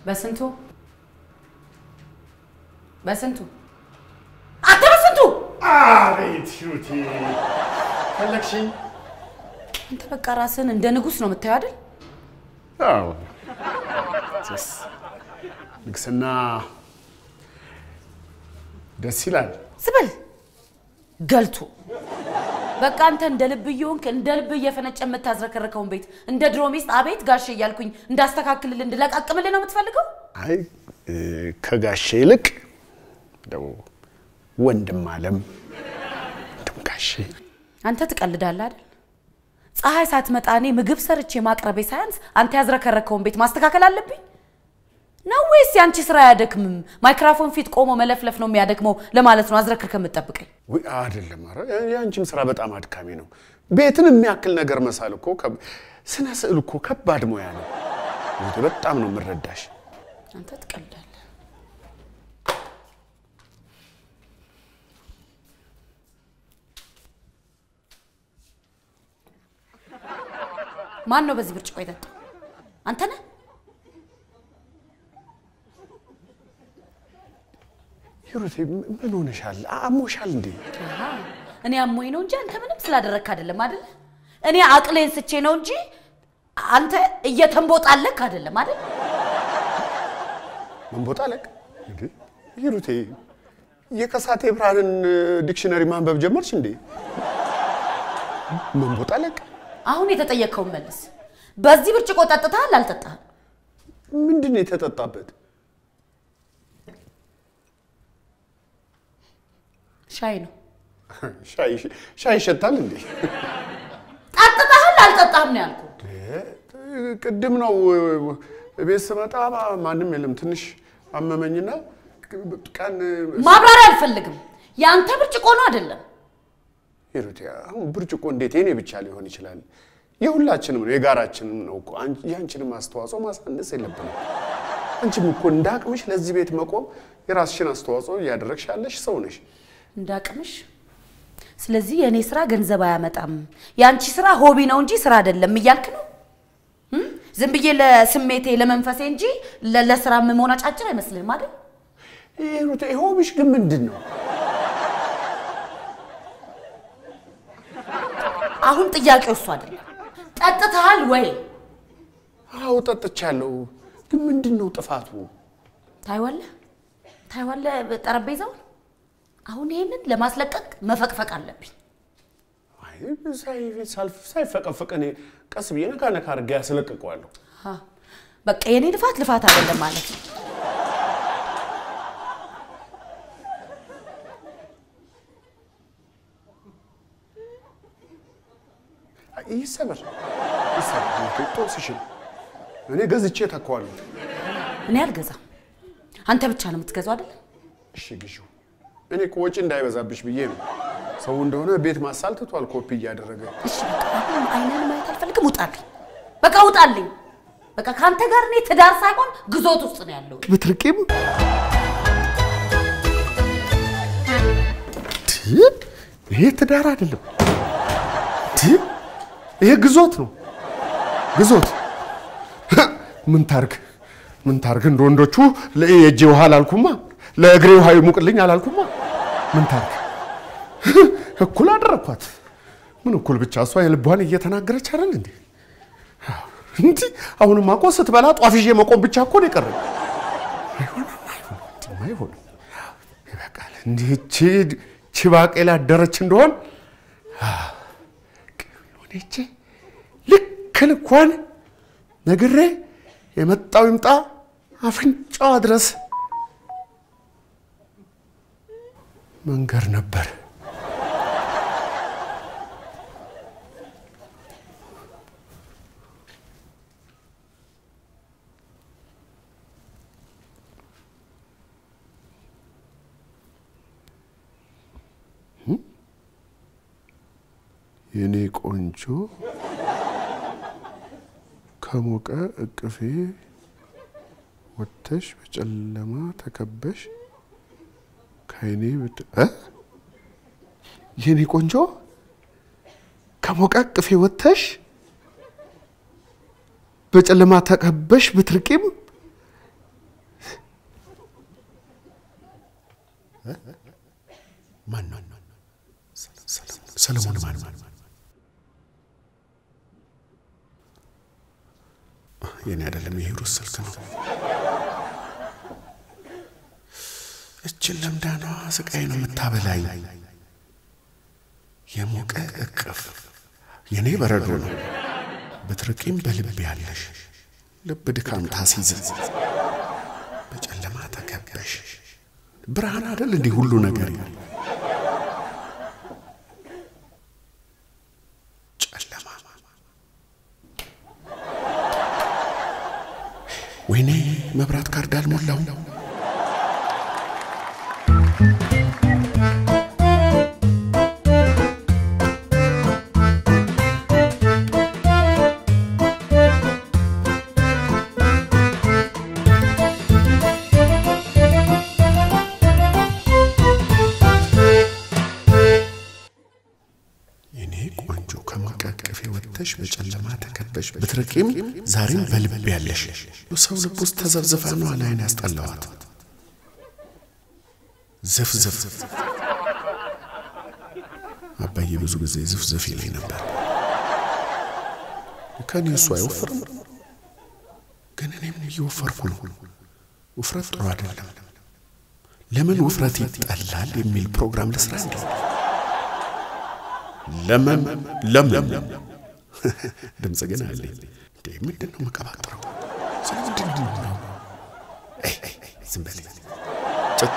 በስንቱ በስንቱ አንተ በስንቱ አቤት ሂሩቴ ፈለግሽኝ? አንተ በቃ ራስህን እንደ ንጉሥ ነው የምታየው አይደል? አዎ ስ ንግስና ደስ ይላል። ስበል ገልቱ በቃ አንተ እንደ ልብ እየሆንክ እንደ ልብ እየፈነጨ የምታዝረከርከውን ቤት እንደ ድሮ ሚስት አቤት ጋሼ እያልኩኝ እንዳስተካክልልህ እንድለቃቅምልህ ነው የምትፈልገው? አይ እ፣ ከጋሼ ይልቅ እንደው ወንድም አለም ወንድም ጋሼ አንተ ትቀልዳለህ አይደል? ፀሐይ ሳትመጣ እኔ ምግብ ሰርቼ ማቅረቤ ሳያንስ አንተ ያዝረከረከውን ቤት ማስተካከል አለብኝ ነው ወይስ የአንቺ ስራ አያደክምም? ማይክራፎን ፊት ቆሞ መለፍለፍ ነው የሚያደክመው ለማለት ነው አዝረክርከ የምትጠብቀኝ? ውይ አይደለም። ኧረ የአንቺም ስራ በጣም አድካሚ ነው። ቤትን የሚያክል ነገር መሳል እኮ ከብ- ስነ ስዕል እኮ ከባድ ሙያ ነው። ሂሩቴ በጣም ነው የምረዳሽ። አንተ ትቀልዳለህ። ማን ነው በዚህ ብርጭቆ የጠጣው? አንተ ነህ? ሂሩቴ ም- ምን ሆነሻል? አሞሻል እንዴ? አሃ፣ እኔ አሞኝ ነው እንጂ አንተ ምንም ስላደረግክ አይደለም አይደለ? እኔ አቅሌን ስቼ ነው እንጂ አንተ እየተንቦጣለክ አይደለም አይደል? መንቦጣለቅ እንዴ? ሂሩቴ የከሳቴ ብርሃንን ዲክሽነሪ ማንበብ ጀመርሽ እንዴ? መንቦጣለቅ አሁን የተጠየቅከውን መልስ። በዚህ ብርጭቆ ጠጥተሃል አልጠጣህም? ምንድን ነው የተጠጣበት? ሻይ ነው። ሻይ ሻይ ይሸታል እንዴ? ጠጥተሃል አልጠጣህም ነው ያልኩህ። ቅድም ነው ቤት ስመጣ ማንም የለም። ትንሽ አመመኝና ቀን ማብራሪያ አልፈልግም። የአንተ ብርጭቆ ነው አይደለም? ሂሩቴ አሁን ብርጭቆ እንዴት የኔ ብቻ ሊሆን ይችላል? የሁላችንም ነው፣ የጋራችንም ነው እኮ። አንቺ- የአንቺንም አስተዋጽኦ ማሳነስ የለብንም። አንቺም እኮ እንደ አቅምሽ ለዚህ ቤት መቆም የራስሽን አስተዋጽኦ እያደረግሽ ያለሽ ሰው ነሽ። እንዳቅምሽ። ስለዚህ የእኔ ስራ ገንዘብ አያመጣም፣ የአንቺ ስራ ሆቢ ነው እንጂ ስራ አይደለም እያልክ ነው? እም? ዝም ብዬ ለስሜቴ ለመንፈሴ እንጂ ለ- ለስራ የምሆን አጫጭር አይመስልህም አይደል? ሂሩቴ ሆብሽ ግን ምንድን ነው? አሁን ጥያቄው እሱ አይደለም። ጠጥተሃል ወይ? አዎ ጠጥቻለሁ፣ ግን ምንድን ነው ጥፋቱ? ታይዋለህ ታይዋለህ ጠረጴዛውን። አሁን ይሄንን ለማስለቀቅ መፈቅፈቅ አለብኝ። አይ ሳይ- ሳልፍ- ሳይፈቀፈቅ እኔ ቀስ ብዬ ነካ ነካ አድርጌ ያስለቅቀዋለሁ። አ፣ በቃ የኔ ልፋት ልፋት አይደለም ማለት ነው። ይሰበር ይሰበር፣ ጦስሽን እኔ ገዝቼ ተካዋለሁ። እኔ አልገዛም። አንተ ብቻ ነው የምትገዛው አይደል? እሺ ግዢው። እኔ እኮ ወጪ እንዳይበዛብሽ ብዬ ነው። ሰው እንደሆነ ቤት ማሳል ትቷል ኮፒ እያደረገ። እሺ በቃ አሁን አይነን ማየት አልፈልግም። ውጣልኝ፣ በቃ ውጣልኝ። በቃ ከአንተ ጋር እኔ ትዳር ሳይሆን ግዞት ውስጥ ነው ያለው። ብትርቂም ይሄ ትዳር አይደለም፣ ይሄ ግዞት ነው። ግዞት ምን ታርግ ምን ታርግ? እንደ ወንዶቹ የእጄ ውሃ አላልኩማ፣ ለእግሬ ውሃ ይሙቅልኝ አላልኩማ። ምን ታርግ? እኩል አደረኳት። ምን እኩል ብቻ እሷ የልቧን እየተናገረች አይደል እንዴ? እንዲ አሁንማ እኮ ስትበላ ጧፍ ይዤ መቆም ብቻ እኮ ነው የቀረኝ። አይሆንም፣ አይሆንም፣ እንዲህማ አይሆንም። ይበቃል። እንዲህ እቺ እቺ ባቄላ አደረች እንደሆን ሆነቼ ልክ ልኳን ነግሬ የመጣው ይምጣ አፍንጫዋ ድረስ መንገር ነበር። የኔ ቆንጆ ከሞቀ እቅፌ ወጥተሽ በጨለማ ተከበሽ ከአይኔ ብት እ የኔ ቆንጆ ከሞቀ እቅፌ ወጥተሽ በጨለማ ተከበሽ ብትርቂም ማን ነው? ሰለሞን ማን? የኔ አይደለም፣ የሂሩት ስልክ ነው። እችን ለምዳኗ ስቃይ ነው የምታበላኝ። የሞቀ እቅፍ የኔ በረዶ ነው። ብትርቂም በልብ ያለሽ ልብ ድካም ታሲዝ በጨለማ ተከበሽ ብርሃን አይደል እንዲህ ሁሉ ነገር ጨለማ ወይኔ መብራት ካርድ አልሞላው የኔ ቆንጆ ከማቃቀፌ ወጥተሽ በጨለማ ተከበሽ ብትርቂም ዛሬም በልብ ያለሽ ሰው ልብ ውስጥ ተዘብዝፋ ነው አላይን ያስጠላዋት ዝፍዝፍ አባዬ ብዙ ጊዜ ዝፍዝፍ ይለኝ ነበር። ከኔ እሱ አይወፍርም፣ ግን እኔም እየወፈርኩ ነው። ውፍረት ጥሩ አይደለም። ለምን ውፍረት ይጠላል የሚል ፕሮግራም ልስራ እንዴ? ለምን ለምን ድምፅ ግን አለኝ እንዴ? ምንድን ነው መቀባጥረው? ስለ ምንድን ነው? አይ አይ ዝም በል ጭጭ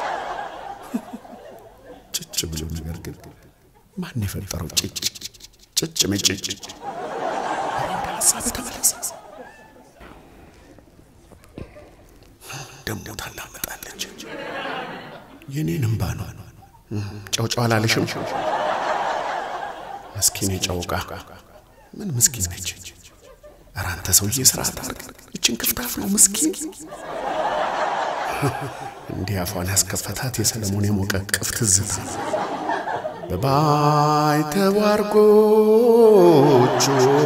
ጭጭ ብሎ ነገር ግን ማን የፈጠረው ጭጭ ጭጭ መጭጭ? ወደ ሀሳብ ተመለስ። ደሞ ታላመጣለች። የኔን እምባ ነው። ጨውጨው አላለሽም? ምስኪን የጨውቃ ምን ምስኪን ነች? ኧረ አንተ ሰውዬ ስርዓት አድርግ። እችን ክፍታፍ ነው ምስኪን። እንዲህ አፏን ያስከፈታት የሰለሞን የሞቀ ቅፍ ትዝታ በባይተዋር ጎጆ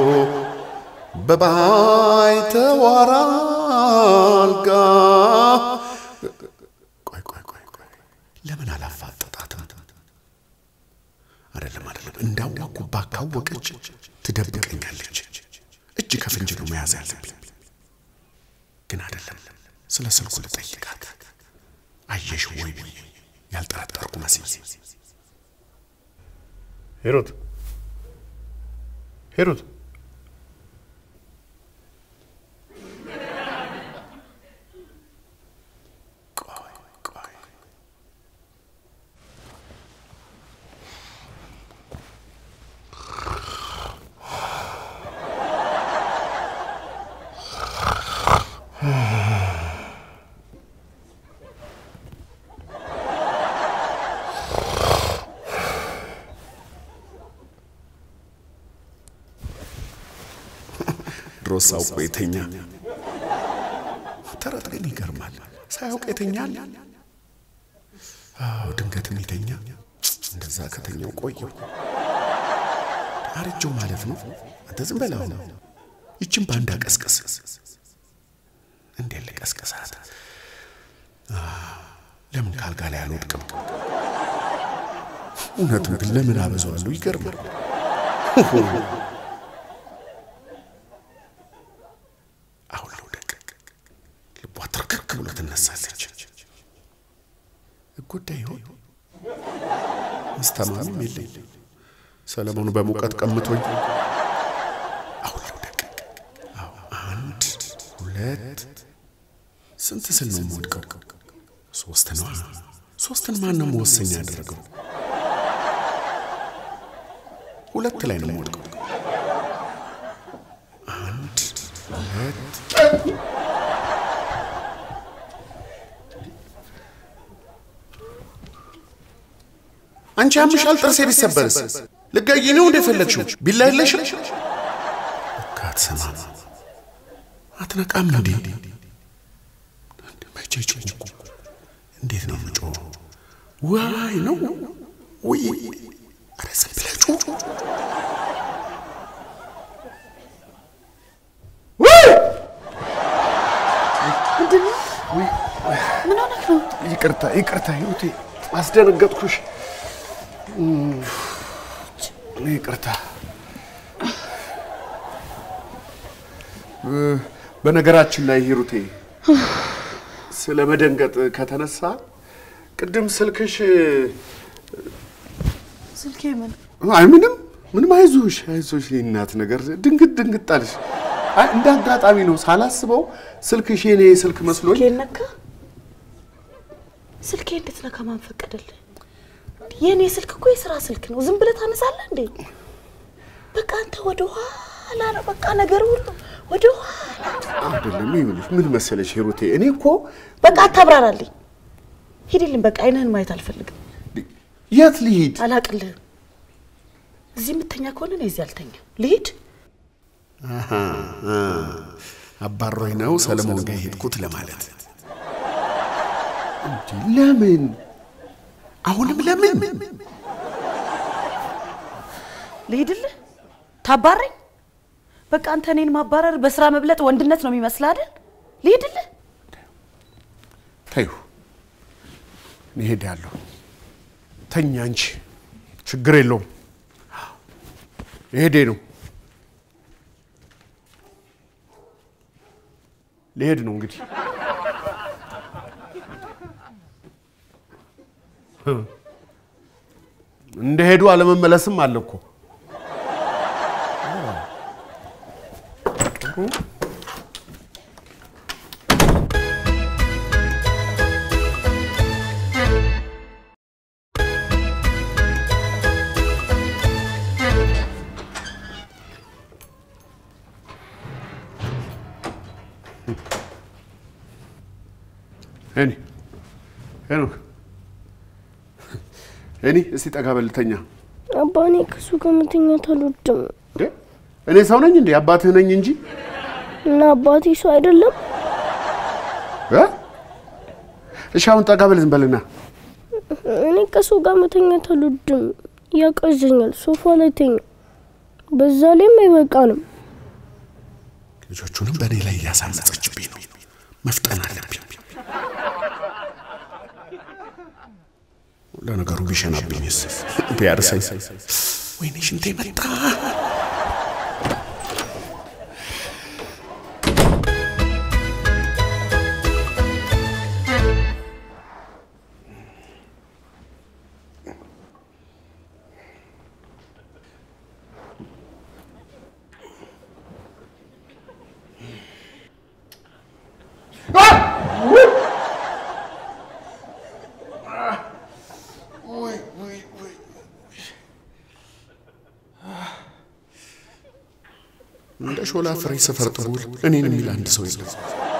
በባይተዋር አልጋ ቆይ ቆይ ቆይ ቆይ ለምን አላፋጠጣትም? አይደለም አይደለም፣ እንዳዋኩባ ካወቀች ትደብቀኛለች። እጅ ከፍንጅ ነው መያዝ ያለብኝ። ግን አይደለም፣ ስለ ስልኩ ልጠይቃት። አየሽ ወይ ብዬ ያልጠረጠርኩ መስዬ ሂሩት ሂሩት፣ ቆይ ቆይ ድሮስ አውቆ የተኛ ተረት ግን ይገርማል። ሳያውቅ የተኛል። አዎ ድንገትም የተኛ እንደዛ ከተኛው ቆየው አረጀው ማለት ነው። አንተ ዝም በላው። ይችን በአንድ አቀስቅስ። እንዴት ልቀስቅሳት? ለምን ካልጋ ላይ አልወድቅም? እውነቱን ግን ለምን አበዛዋለሁ? ይገርማል። አሁን ልውደቅ። ልቧ ትርክርክ ብሎ ትነሳለች። ጉዳይ ይሆን አስተማሚም የለኝ። ሰለሞኑ በሙቀት ቀምቶኝ አሁን ልውደቅ። አዎ አንድ ሁለት ስንት ስል ነው የምወድቀው? ሶስት ነዋ። ሶስትን ማን ነው መወሰኛ ያደረገው? ሁለት ላይ ነው የምወድቀው። አንድ ሁለት አንቺ ያምሻል። ጥርሴ ቢሰበርስ ልጋጊ ነው እንደፈለግሽው? ቢላ የለሽም? ካትሰማም አትነቃም እንዴ? መቼ ጮኩ? እንዴት ነው ምጮ? ዋይ ነው ወይ? ኧረ ዝም ብለህ ጩ። ምን ሆነህ ነው? ይቅርታ ይቅርታ፣ ሂሩቴ አስደነገጥኩሽ። ይቅርታ። በነገራችን ላይ ሂሩቴ ስለ መደንገጥ ከተነሳ ቅድም ስልክሽ ስልኬ ምን አይ ምንም ምንም፣ አይዞሽ አይዞሽ፣ የእናት ነገር ድንግጥ ድንግጥ አለሽ። አይ እንደ አጋጣሚ ነው ሳላስበው ስልክሽ የኔ ስልክ መስሎኝ ስልኬን ነካ? ስልኬ እንዴት ነካ? ማን ፈቀደልህ? የእኔ ስልክ እኮ የስራ ስልክ ነው። ዝም ብለህ ታነሳለህ እንዴ? በቃ አንተ ወደ ኋላ ነው። በቃ ነገር ሁሉ ወደ ኋላ። አይደለም። ይኸውልሽ ምን መሰለሽ ሂሩቴ፣ እኔ እኮ በቃ አታብራራልኝ። ሂድልኝ። በቃ አይንህን ማየት አልፈልግም። የት ልሂድ? አላቅልህም። እዚህ የምተኛ ከሆነ እኔ እዚህ አልተኛም። ልሂድ። አባሮኝ ነው ሰለሞን ጋር የሄድኩት ለማለት። ለምን አሁንም ለምን? ልሂድልህ? ታባረኝ? በቃ አንተ እኔን ማባረር በስራ መብለጥ ወንድነት ነው የሚመስልህ አይደል? ልሂድልህ? ተይው፣ እኔ እሄዳለሁ። ተኛ እንጂ ችግር የለውም። ልሄዴ ነው ልሄድ ነው እንግዲህ እንደሄዱ አለመመለስም አለ እኮ። እኔ ሄኖክ እኔ እስቲ ጠጋ በልተኛ። አባ እኔ ከሱ ጋር መተኛት አልወድም እንዴ እኔ ሰው ነኝ እንዴ? አባትህ ነኝ እንጂ እና አባቴ ሰው አይደለም። እ? እሺ አሁን ጠጋ በል ዝም በልና እኔ ከሱ ጋር መተኛት አልወድም፣ ያቀዘኛል። ሶፋ ላይ ተኛ። በዛ ላይም አይበቃንም። ልጆቹንም በእኔ ላይ እያሳመፀችብኝ ነው። መፍጠን አለብኝ። ለነገሩ ቢሸናብኝስ ቢያርሰኝ፣ ወይኔ ሽንቴ መጣ። እንደ ሾላ ፍሬ ሰፈር ጥቡል እኔን የሚል አንድ ሰው የለም።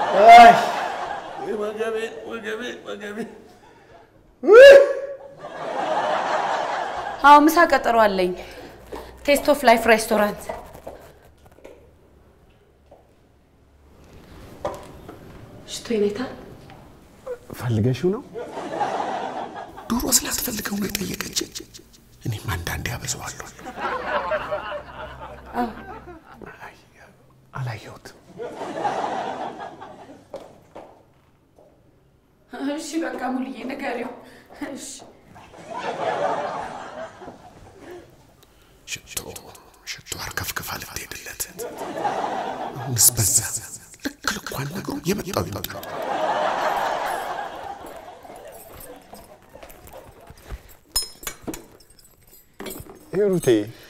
አዎ ምሳ ቀጠሮ አለኝ። ቴስት ኦፍ ላይፍ ሬስቶራንት። ሽቶ ይኔታል ፈልገሽው ነው? ድሮ ስላትፈልገው ነው የጠየቀች። እኔም አንዳንዴ ያበዛዋለሁ። አላየሁትም። እሺ በቃ ሙልዬ ንገሪው። እሺ ሽቶ ሽቶ አርከፍክፋ ልትሄድለት አሁንስ በዛ። ልክ ልኳን ነገሩ የመጣው ይመጣል። ሂሩቴ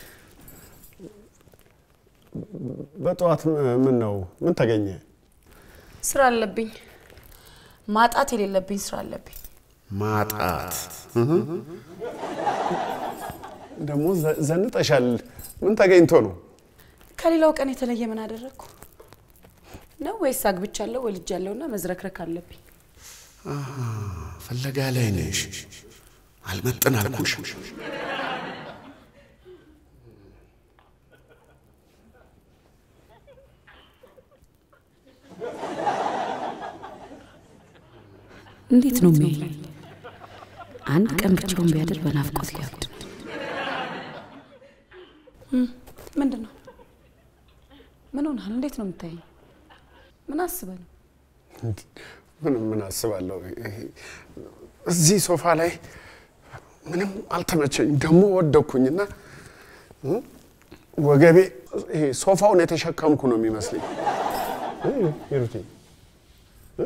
በጠዋት ምን ነው? ምን ተገኘ? ስራ አለብኝ። ማጣት የሌለብኝ ስራ አለብኝ። ማጣት ደግሞ ዘ- ዘንጠሻል። ምን ተገኝቶ ነው? ከሌላው ቀን የተለየ ምን አደረግኩ ነው? ወይስ አግብቻለሁ ወልጃለሁና መዝረክረክ አለብኝ? ፍለጋ ላይ ነሽ። አልመጥን አልኩሽ። እንዴት ነው የሚያየኝ? አንድ ቀን ብቻውን ቢያድር በናፍቆት ሊያብድ ነው። ምንድን ነው? ምን ሆናል? እንዴት ነው የምታየኝ? ምን አስበህ ነው? ምን ምን አስባለሁ? ይሄ እዚህ ሶፋ ላይ ምንም አልተመቸኝም። ደግሞ ወደኩኝና እ፣ ወገቤ ይሄ ሶፋውን የተሸከምኩ ነው የሚመስለኝ። እ፣ ሂሩቴ እ፣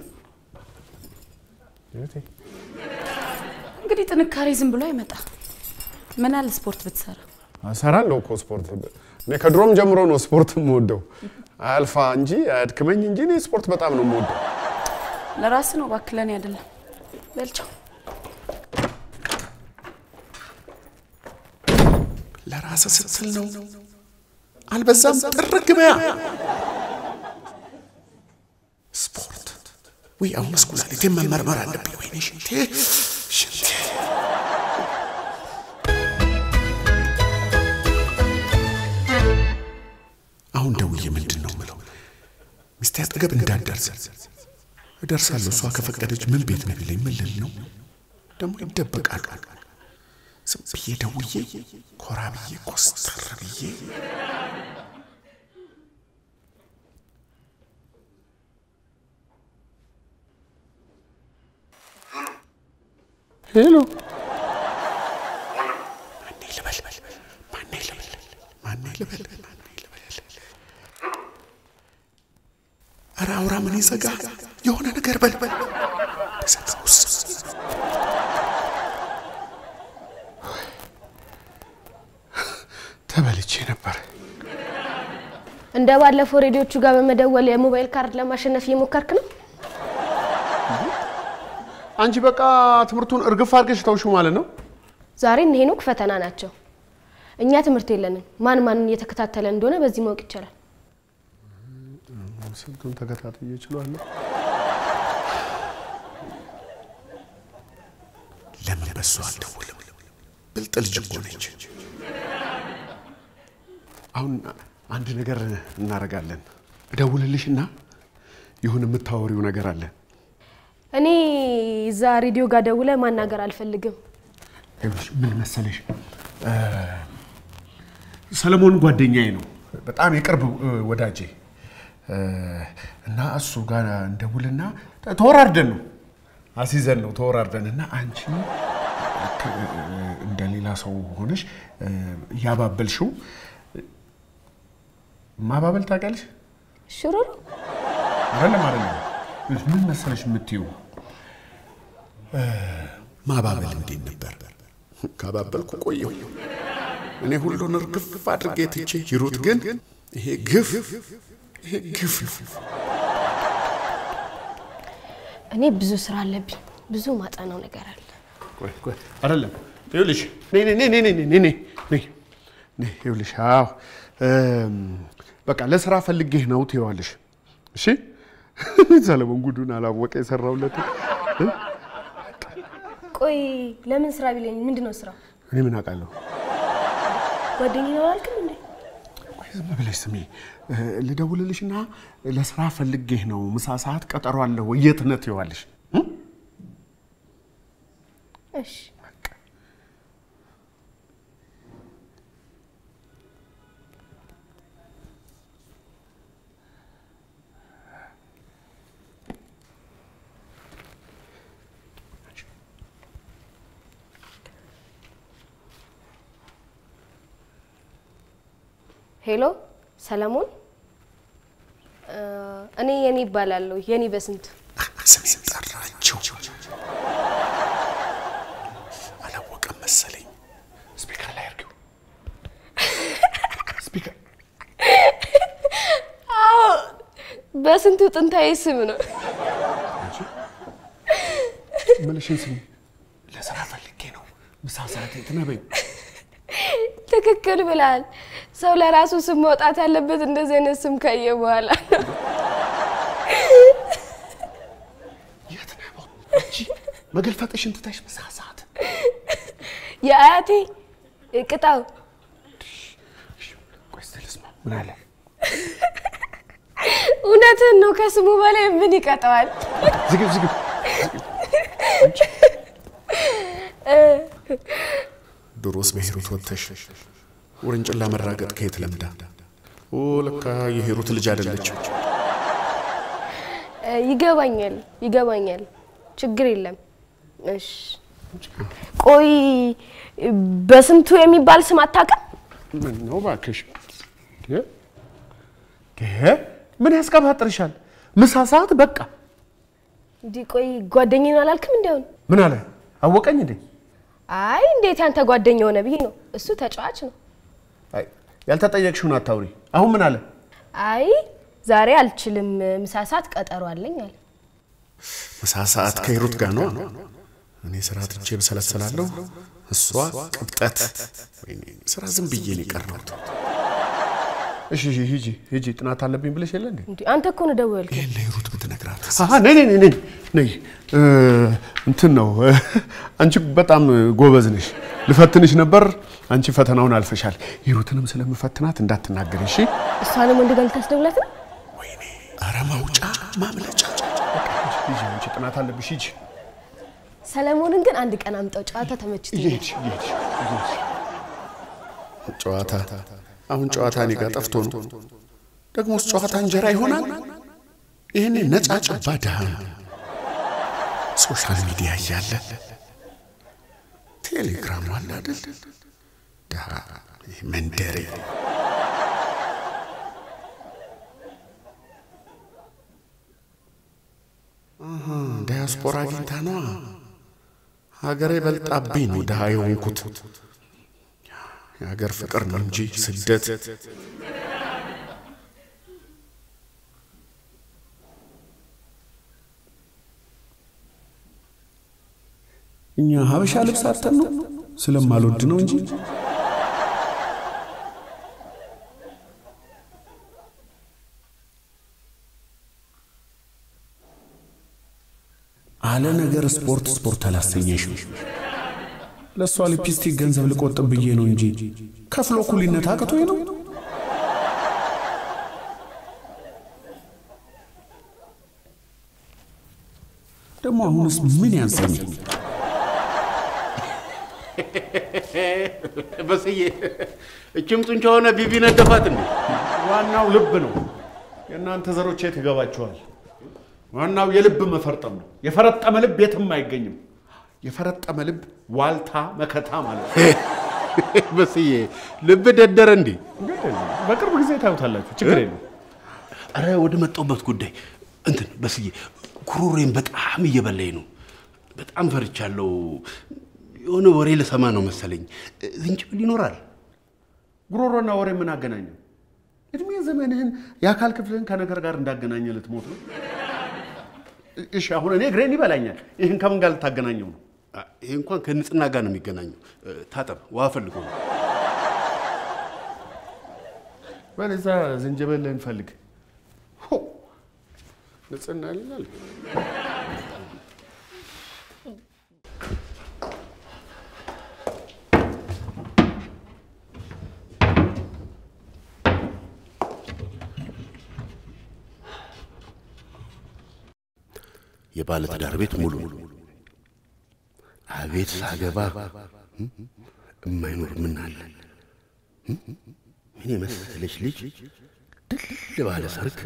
ሂሩቴ እንግዲህ ጥንካሬ ዝም ብሎ አይመጣ። ምን አለ ስፖርት ብትሰራ። እሰራለሁ እኮ ስፖርት። እኔ ከድሮም ጀምሮ ነው ስፖርት የምወደው። አያልፋ እንጂ አያድክመኝ እንጂ እኔ ስፖርት በጣም ነው የምወደው። ለራስ ነው ባክለን አይደለም። በልቻው ለራስህ ስትል ነው። አልበዛም? ጥርግ በያ። ስፖርት ወይ አሁንስ ኩላሊቴን መመርመር አለብኝ። ወይኔ ሽንቴ ሽንቴ አሁን ደውዬ ምንድን ነው ምለው? ሚስቴ አጠገብ እንዳትደርስ እደርሳለሁ። እሷ ከፈቀደች ምን ቤት ነው ቢለኝ ምን ልል ነው? ደግሞ ይደበቃሉ። ዝም ብዬ ደውዬ ኮራ ብዬ ኮስተር ብዬ ሄሎ ማኔ ልበል ማኔ ልበል ማኔ ልበል ማኔ ልበል ኧረ አውራ ምን ይዘጋ የሆነ ነገር በል ተሰውስ ተበልቼ ነበር። እንደ ባለፈው ሬዲዮቹ ጋር በመደወል የሞባይል ካርድ ለማሸነፍ እየሞከርክ ነው? አንቺ በቃ ትምህርቱን እርግፍ አድርገሽ ተውሽው ማለት ነው። ዛሬ እነ ሄኖክ ፈተና ናቸው። እኛ ትምህርት የለንም። ማን ማንን እየተከታተለ እንደሆነ በዚህ ማወቅ ይቻላል። ስንቱን ተከታትዬ እችላለሁ። ለምን በሷ አልደውልም? ብልጥ ልጅ እኮ ነች። አሁን አንድ ነገር እናደርጋለን። እደውልልሽና ይሁን የምታወሪው ነገር አለ። እኔ እዛ ሬዲዮ ጋር ደውለ ማናገር አልፈልግም። ይኸውልሽ ምን መሰለሽ እ፣ ሰለሞን ጓደኛዬ ነው፣ በጣም የቅርብ እ፣ ወዳጄ እ፣ እና እሱ ጋር እንደውልና ተወራርደን ነው አሲዘን ነው ተወራርደን እና አንቺ ልክ እ፣ እንደ ሌላ ሰው ሆነሽ እ፣ እያባበልሽው ማባበል ታውቂያለሽ? ሽሩሩ አይደለም አይደለም። ምን መሰለሽ የምትይው ማባበል እንዴት ነበር? ካባበልኩ ቆየሁ። እኔ ሁሉን እርግፍ አድርጌ ትቼ ሂሩት ግን ይሄ ግፍ ይሄ ግፍ ነው። እኔ ብዙ ስራ አለብኝ። ብዙ ማጠናው ነገር አለ። ቆይ ቆይ አይደለም ይኸውልሽ ነይ ነይ ነይ ነይ ነይ ነይ ነይ ነይ ነይ ይኸውልሽ አዎ እም፣ በቃ ለስራ ፈልጌህ ነው ትይዋለሽ እሺ ሰለሞን ጉዱን አላወቀ የሰራውለት ቆይ ለምን ስራ ቢለኝ ምንድን ነው ስራው? እኔ ምን አውቃለሁ ጓደኛዬ ነው አላልክም እንዴ? ቆይ ዝም ብለሽ ስሚ እ፣ ልደውልልሽና ለስራ ፈልጌህ ነው ምሳ ሰዓት ቀጠሮ አለሁ የት ነህ ትይዋለሽ እም? እሺ ሄሎ ሰለሞን፣ እ፣ እኔ የኔ ይባላለሁ። የኔ በስንቱ ስሜን ጠራቸው። አላወቀም መሰለኝ። ስፒከር ላይ አድርጊው ስፒከር በስንቱ ጥንታዊ ስም ነው። ምልሽን ስሚ ለስራ ፈልጌ ነው ምሳ ሰዓት የት ነህ በይው ትክክል ብላል። ሰው ለራሱ ስም መውጣት ያለበት እንደዚህ አይነት ስም ካየ በኋላ ነው። የት ነህ አንቺ መገልፈጥሽን ትተሽ ምሳ ሰዓት የአያቴ ቅጣው ቆይ እስኪ ልስማ ምን አለ እውነትን ነው። ከስሙ በላይ ምን ይቀጠዋል? ዝግብ ዝግብ ድሮስ በሂሩት ወጥተሽ ውርንጭላ መራገጥ ከየት ለምዳ? ኦ ለካ የሂሩት ልጅ አይደለችም። እ፣ ይገባኛል ይገባኛል። ችግር የለም። እሺ ቆይ በስንቱ የሚባል ስም አታውቅም? ምን ነው እባክሽ? እ? ይሄ ምን ያስቀባጥርሻል? ምሳ ሰዓት በቃ። እንዲህ ቆይ ጓደኛዬን አላልክም? እንዲያውን ምን አለ አወቀኝ እንዴ? አይ እንዴት ያንተ ጓደኛ ሆነ ብዬ ነው። እሱ ተጫዋች ነው። አይ ያልተጠየቅሽውን አታውሪ። አሁን ምን አለ? አይ ዛሬ አልችልም፣ ምሳ ሰዓት ቀጠሮ አለኝ አለ። ምሳ ሰዓት ከሂሩት ጋር ነው። እኔ ስራ ትቼ ብሰለሰላለሁ፣ እሷ ቅብጠት። ወይኔ ስራ ዝም ብዬ ነው የቀረሁት። እሺ እሺ፣ ሂጂ ሂጂ፣ ጥናት አለብኝ ብለሽ የለ እንዴ? እንዴ አንተ እኮ ነው ደወልከው። ይህን ለሂሩት ብትነግራት አሀ ነይ ነይ ነይ ነይ ነይ። እ፣ እንትን ነው እ፣ አንቺ በጣም ጎበዝ ነሽ። ልፈትንሽ ነበር፣ አንቺ ፈተናውን አልፈሻል። ሂሩትንም ስለምፈትናት እንዳትናገሪ እሺ? እሷንም ወንድ ጋር ልታስደውላት ነው? ወይኔ ኧረ ማውጫ ማምለጫ ሂጂ፣ አንቺ ጥናት አለብሽ። ሂጂ ሰለሞንን ግን አንድ ቀን አምጣው፣ ጨዋታ ተመችቶኛል። እየሄድሽ እየሄድሽ እየሄድሽ ጨዋታ አሁን ጨዋታ እኔ ጋር ጠፍቶ ነው። ደግሞስ ጨዋታ እንጀራ ይሆናል? ይህን ነጫ ጨባ ድሃ ሶሻል ሚዲያ እያለ ቴሌግራም አለ አይደል? ድሃ ይህ መንደሬ አሃ፣ ዳያስፖራ አግኝታ ነዋ። ሀገሬ በልጣብኝ ነው ድሃ የሆንኩት። የሀገር ፍቅር ነው እንጂ ስደት እኛ ሀበሻ ልብስ አጥተን ነው ስለማልወድ ነው እንጂ አለ ነገር ስፖርት ስፖርት አላሰኘሽም። ለእሷ ሊፕስቲክ ገንዘብ ልቆጥብ ብዬ ነው እንጂ ከፍሎ ኩሊነት አቅቶኝ ነው። ደግሞ አሁንስ ምን ያንሰኝ? በስዬ እችም ጡንቻ ሆነ ቢቢ ነደፋት እንዴ? ዋናው ልብ ነው። የእናንተ ዘሮች የት ይገባችኋል? ዋናው የልብ መፈርጠም ነው። የፈረጠመ ልብ የትም አይገኝም። የፈረጠመ ልብ ዋልታ መከታ ማለት ነው። በስዬ ልብ ደደረ እንዴ? በቅርብ ጊዜ ታዩታላችሁ። ችግር የለም። አረ ወደ መጣሁበት ጉዳይ እንትን በስዬ ኩሩሬን በጣም እየበላኝ ነው። በጣም ፈርቻለሁ። የሆነ ወሬ ልሰማ ነው መሰለኝ። ዝንጅብል ይኖራል? ጉሮሮና ወሬ ምን አገናኘው? እድሜ ዘመንህን የአካል ክፍልህን ከነገር ጋር እንዳገናኘ ልትሞት ነው። እሺ አሁን እኔ እግሬን ይበላኛል። ይህን ከምን ጋር ልታገናኘው ነው? አ፣ ይሄ እንኳን ከንጽህና ጋር ነው የሚገናኘው። እ፣ ታጠብ፣ ውሃ ፈልጎ ነው። በለዛ ዝንጀበልህን ፈልግ። ሆ! ንጽህና ይላል። የባለ ትዳር ቤት ሙሉ አቤት ሳገባ እም፣ እማይኖር ምን አለ እም፣ ምን የመሰለች ልጅ ድል ባለ ሰርግ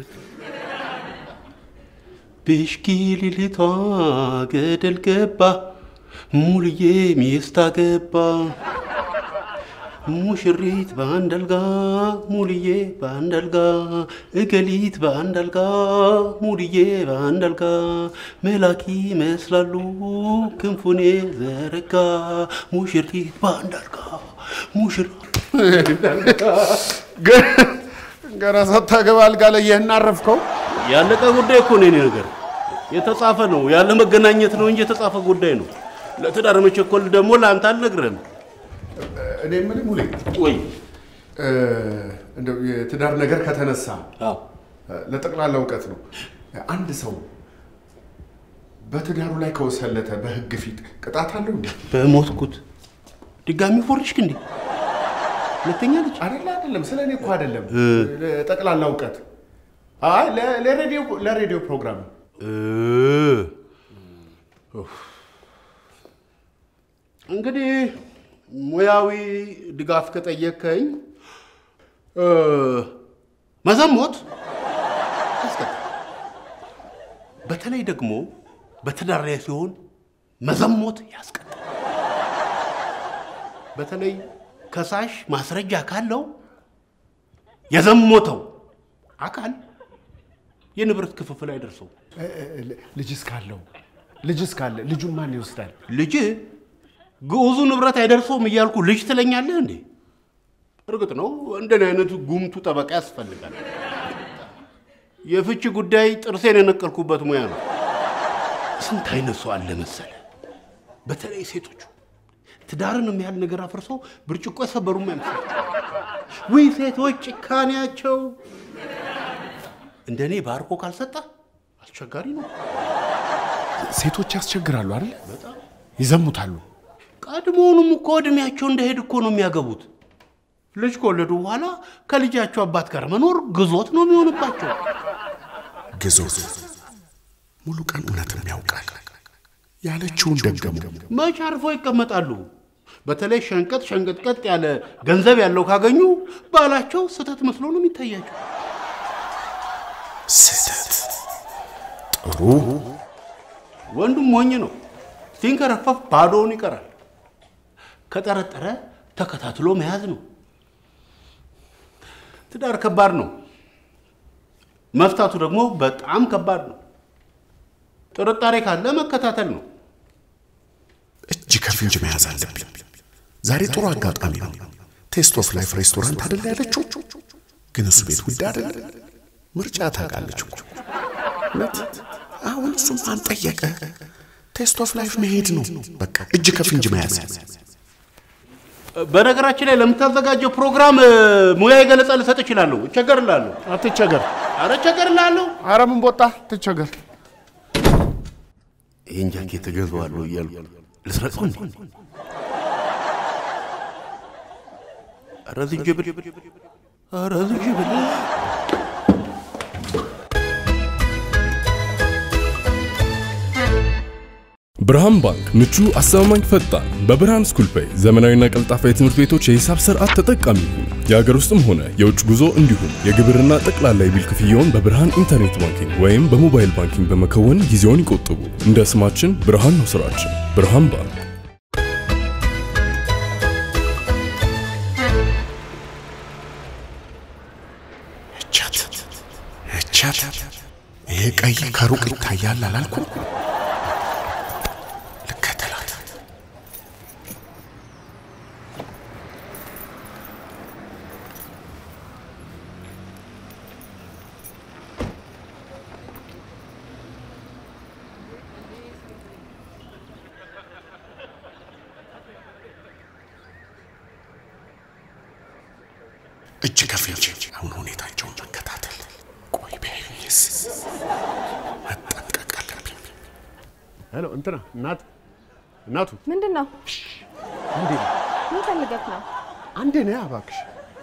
ብሽኪሊሊቷ ገደል ገባ ሙልዬ ሚስት አገባ ሙሽሪት በአንድ አልጋ ሙልዬ በአንድ አልጋ እገሊት በአንድ አልጋ ሙልዬ በአንድ አልጋ መላኪ ይመስላሉ ክንፉኔ ዘረጋ ሙሽሪት በአንድ አልጋ ሙሽራ ገና ሳታገባ አልጋ ላይ ይህን አረፍከው። ያለቀ ጉዳይ እኮ ነው የኔ ነገር። የተጻፈ ነው ያለ መገናኘት ነው እንጂ የተጻፈ ጉዳይ ነው። ለትዳር መቸኮል ደግሞ ለአንተ አልነግርህም። እኔ የምልህ ሙሌ፣ ወይ እ፣ እንደው የትዳር ነገር ከተነሳ አዎ ለጠቅላላ እውቀት ነው። አንድ ሰው በትዳሩ ላይ ከወሰለተ በህግ ፊት ቅጣት አለው እንዴ? በሞትኩት ድጋሚ ፎርሽክ እንዴ? ሁለተኛ ልጅ አይደለ አይደለም፣ ስለ እኔ እኮ አይደለም። ለጠቅላላ እውቀት አይ ለ- ለሬዲዮ ለሬዲዮ ፕሮግራም ነው። እ፣ ኡፍ። እንግዲህ ሙያዊ ድጋፍ ከጠየከኝ እ፣ መዘሞት ያስቀጣል። በተለይ ደግሞ በትዳር ላይ ሲሆን መዘሞት ያስቀጣል። በተለይ ከሳሽ ማስረጃ ካለው የዘሞተው አካል የንብረት ክፍፍል አይደርሰው። ልጅስ ካለው ልጅስ ካለ ልጁን ማን ይወስዳል? ልጅ ግዑዙ ንብረት አይደርሰውም እያልኩ ልጅ ትለኛለህ እንዴ? እርግጥ ነው እንደኔ አይነቱ ጉምቱ ጠበቃ ያስፈልጋል። የፍቺ ጉዳይ ጥርሴን የነቀልኩበት ሙያ ነው። ስንት አይነት ሰው አለ መሰለ። በተለይ ሴቶቹ ትዳርን የሚያህል ነገር አፍርሰው ብርጭቆ የሰበሩም አይመስላቸው። ውይ ሴቶች ጭካኔያቸው! እንደኔ ባርኮ ካልሰጠ አስቸጋሪ ነው። ሴቶች ያስቸግራሉ አይደል? ይዘሙታሉ። ቀድሞውንም እኮ እድሜያቸው እንደሄድ እኮ ነው የሚያገቡት። ልጅ ከወለዱ በኋላ ከልጃቸው አባት ጋር መኖር ግዞት ነው የሚሆንባቸው። ግዞት ሙሉ ቀን እውነትም ያውቃል። ያለችውን ደገሙ። መች አርፈው ይቀመጣሉ? በተለይ ሸንቀጥ ሸንቀጥቀጥ ያለ ገንዘብ ያለው ካገኙ ባላቸው ስህተት መስሎ ነው የሚታያቸው። ስህተት ጥሩ ወንዱም ሞኝ ነው። ሲንከረፈፍ ባዶውን ይቀራል። ከጠረጠረ ተከታትሎ መያዝ ነው። ትዳር ከባድ ነው። መፍታቱ ደግሞ በጣም ከባድ ነው። ጥርጣሬ ካለ መከታተል ነው። እጅ ከፍንጅ መያዝ አለብኝ። ዛሬ ጥሩ አጋጣሚ ነው። ቴስት ኦፍ ላይፍ ሬስቶራንት አይደለ ያለችው? ግን እሱ ቤት ውድ አይደለ? ምርጫ ታውቃለች እኮ እውነት። አሁን እሱም ማን ጠየቀ? ቴስት ኦፍ ላይፍ መሄድ ነው በቃ። እጅ ከፍንጅ መያዝ በነገራችን ላይ ለምታዘጋጀው ፕሮግራም እ፣ ሙያዊ ገለጻ ልሰጥ እችላለሁ። እቸገርላለሁ። አትቸገር። አረ እቸገርላለሁ። አረ ምን ቦጣ ትቸገር። ይህን ጃኬት እገዛዋለሁ እያልኩ ልስረቀው እንዴ? አረ ዝንጅብል፣ አረ ዝንጅብል። ብርሃን ባንክ ምቹ፣ አስተማማኝ፣ ፈጣን በብርሃን ስኩል ፔይ ዘመናዊና ቀልጣፋ የትምህርት ቤቶች የሂሳብ ስርዓት ተጠቃሚ ይሁኑ። የሀገር ውስጥም ሆነ የውጭ ጉዞ እንዲሁም የግብርና ጠቅላላ የቢል ክፍያውን በብርሃን ኢንተርኔት ባንኪንግ ወይም በሞባይል ባንኪንግ በመከወን ጊዜውን ይቆጥቡ። እንደ ስማችን ብርሃን ነው ስራችን። ብርሃን ባንክ እቻት እቻት። ይሄ ቀይ ከሩቅ ይታያል አላልኩም? ልከተላት። እጅ ከፍንጅ አሁን ሁኔታቸውን መከታተል። ቆይ ቢያዩኝስ? መጠንቀቅ አለብኝ። ሄሎ እንትና እናት እናቱ ምንድን ነው? እንዴ ምን ፈልገህ ነው? አንዴ ነይ እባክሽ።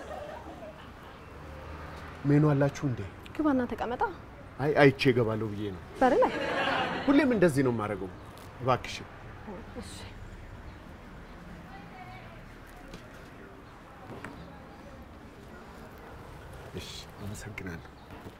ሜኑ አላችሁ እንዴ? ግባና ተቀመጣ። አይ አይቼ እገባለሁ ብዬ ነው። በር ላይ ሁሌም እንደዚህ ነው የማደርገው። እባክሽ እሺ፣ አመሰግናለሁ።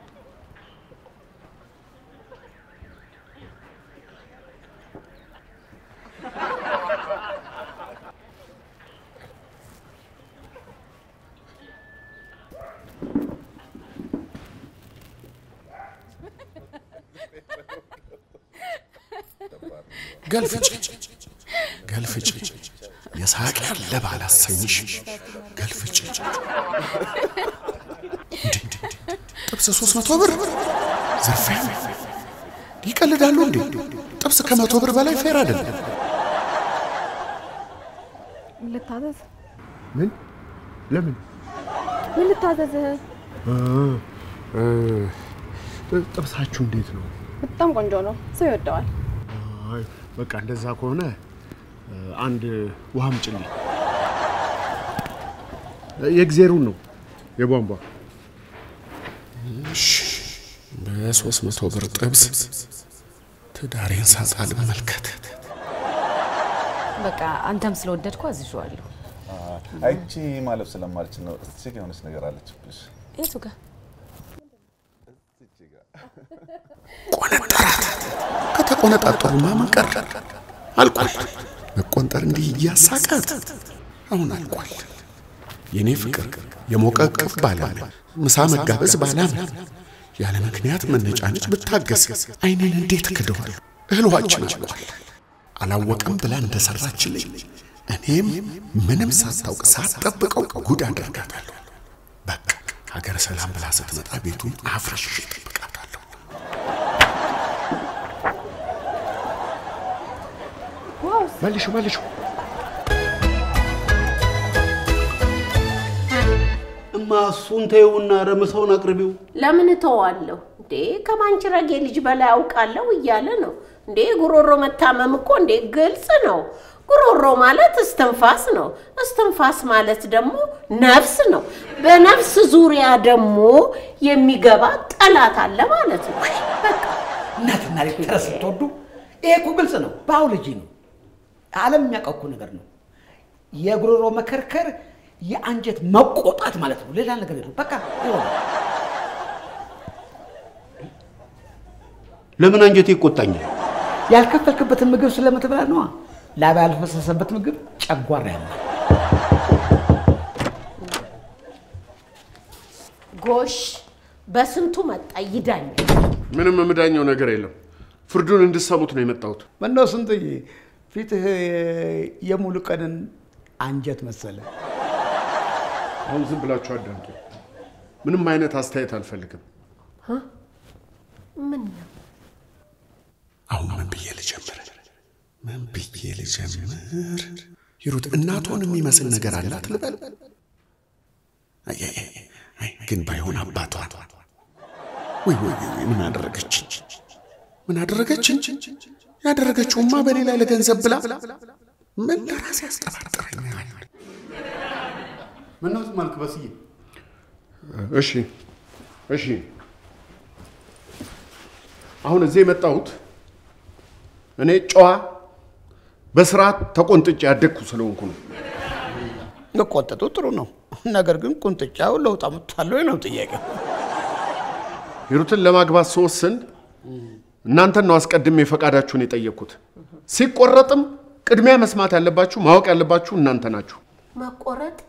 ገልፍጭ ገልፍጭ የሳቅ ያለ ባላሰኝሽ ገልፍጭ እንዴ ጥብስ ሶስት መቶ ብር ዝርፊያ ይቀልዳሉ እንዴ ጥብስ ከመቶ ብር በላይ ፌር አይደለም ልታዘዝ? ምን ለምን ምን ልታዘዝህ? እ፣ ጥብሳችሁ እንዴት ነው? በጣም ቆንጆ ነው። ሰው ይወደዋል። አይ በቃ እንደዛ ከሆነ እ፣ አንድ ውሃ አምጪልኝ። የእግዜሩን ነው የቧንቧ በሶስት መቶ ብር ጥብስ ትዳሬን ሳጣ ልመልከት በቃ አንተም ስለወደድኩ አዝዤዋለሁ። አይቺ ማለፍ ስለማልችል ነው። እስቲ የሆነች ነገር አለችብሽ። የቱ ጋር ቆነጠራት ከተቆነጣጠሩማ ምን ቀረ አልቋል መቆንጠር እንዲህ እያሳቃት አሁን አልቋል። የእኔ ፍቅር የሞቀ እቅፍ ባላምን ምሳ መጋበዝ ባላምን ያለ ምክንያት መነጫነጭ ብታገስ አይኔን እንዴት ክደዋል? እህልዋችን አልቋል። አላወቅም ብላ እንደሰራችልኝ እኔም ምንም ሳታውቅ ሳትጠብቀው ጉድ አደርጋታለሁ። በቃ ሀገረ ሰላም ብላ ስትመጣ ቤቱን አፍርሽ እጠብቃታለሁ። መልሹ መልሹ። እማ እሱን ተይውና ረምሰውን አቅርቢው። ለምን እተዋለሁ እንዴ? ከማንችረጌ ልጅ በላይ አውቃለሁ እያለ ነው እንዴ? ጉሮሮ መታመም እኮ እንዴ ግልጽ ነው። ጉሮሮ ማለት እስትንፋስ ነው። እስትንፋስ ማለት ደግሞ ነፍስ ነው። በነፍስ ዙሪያ ደግሞ የሚገባ ጠላት አለ ማለት ነው። በቃ እናትና ልጅ ተረት ስትወዱ ይሄ እኮ ግልጽ ነው፣ ባዮሎጂ ነው። ዓለም የሚያውቀው እኮ ነገር ነው። የጉሮሮ መከርከር የአንጀት መቆጣት ማለት ነው። ሌላ ነገር የለም። በቃ ይሆነ ለምን አንጀቴ ይቆጣኛል? ያልከፈልክበትን ምግብ ስለምትበላ ነዋ። ላብ ያልፈሰሰበት ምግብ ጨጓራ ያማል። ጎሽ በስንቱ መጣ ይዳኛል። ምንም የምዳኘው ነገር የለም። ፍርዱን እንድሰሙት ነው የመጣሁት። ምነው ስንትዬ ፊትህ የሙሉ ቀንን አንጀት መሰለ። አሁን ዝም ብላችሁ አዳምጡ። ምንም አይነት አስተያየት አልፈልግም። ምን ነው አሁን ምን ብዬ ልጀምር? ምን ብዬ ልጀምር? ሂሩት እናቷን የሚመስል ነገር አላት ልበል? አይ፣ አይ፣ አይ፣ አይ፣ ግን ባይሆን አባቷን ወይ ወይ ወይ፣ ምን አደረገች? ምን አደረገችን? ያደረገችውማ በሌላ ለገንዘብ ብላ ምን ለራሴ ያስጠራጥረኛል። ምነው ዝም አልክ በስዬ? እሺ እሺ፣ አሁን እዚህ የመጣሁት እኔ ጨዋ በስርዓት ተቆንጥጬ ያደግኩ ስለሆንኩ ነው። መቆጠጡ ጥሩ ነው። ነገር ግን ቁንጥጫው ለውጥ አምጥቷል ነው ጥያቄው። ሂሩትን ለማግባት ስወስን እናንተን ነው አስቀድሜ ፈቃዳችሁን የጠየቅኩት። ሲቆረጥም ቅድሚያ መስማት ያለባችሁ ማወቅ ያለባችሁ እናንተ ናችሁ። መቆረጥ